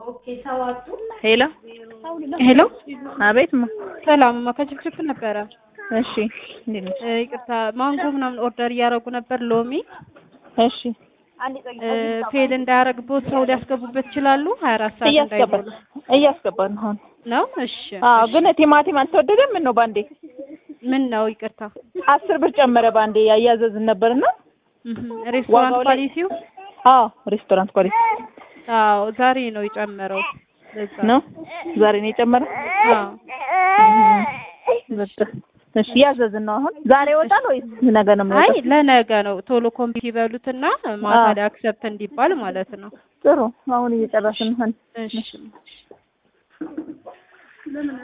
ሄሎ ሄሎ አቤት ማ ሰላም ማ ከችፍችፍ ነበረ። እሺ እንዴት ነሽ? እ ይቅርታ ማንጎ ምናምን ኦርደር እያደረጉ ነበር። ሎሚ እሺ እ ፌል እንዳያረግቦት ሰው ሊያስገቡበት ይችላሉ። ሀያ አራት ሰዓት እያስገባን እንዳይሞላ እያስገባን ነው አሁን። ነው። እሺ አዎ ግን ቲማቲም አልተወደደም። ምን ነው ባንዴ ምን ነው ይቅርታ። አስር ብር ጨመረ ባንዴ ያያዘዝን ነበርና እህ ሬስቶራንት ዋጋው ላይ- ኳሊቲው አዎ ሬስቶራንት ኳሊቲ አዎ ዛሬ ነው የጨመረው። ለዛ ነው ዛሬ ነው የጨመረው። አዎ በቃ እሺ ያዘዝን ነው አሁን። ዛሬ ይወጣል ወይስ ነገ ነው አይ የሚወጣው? ለነገ ነው ቶሎ ኮምፒት ይበሉትና ማታ አዎ። ላይ አክሰፕት እንዲባል ማለት ነው። ጥሩ አሁን እየጨረስን ነው። እሺ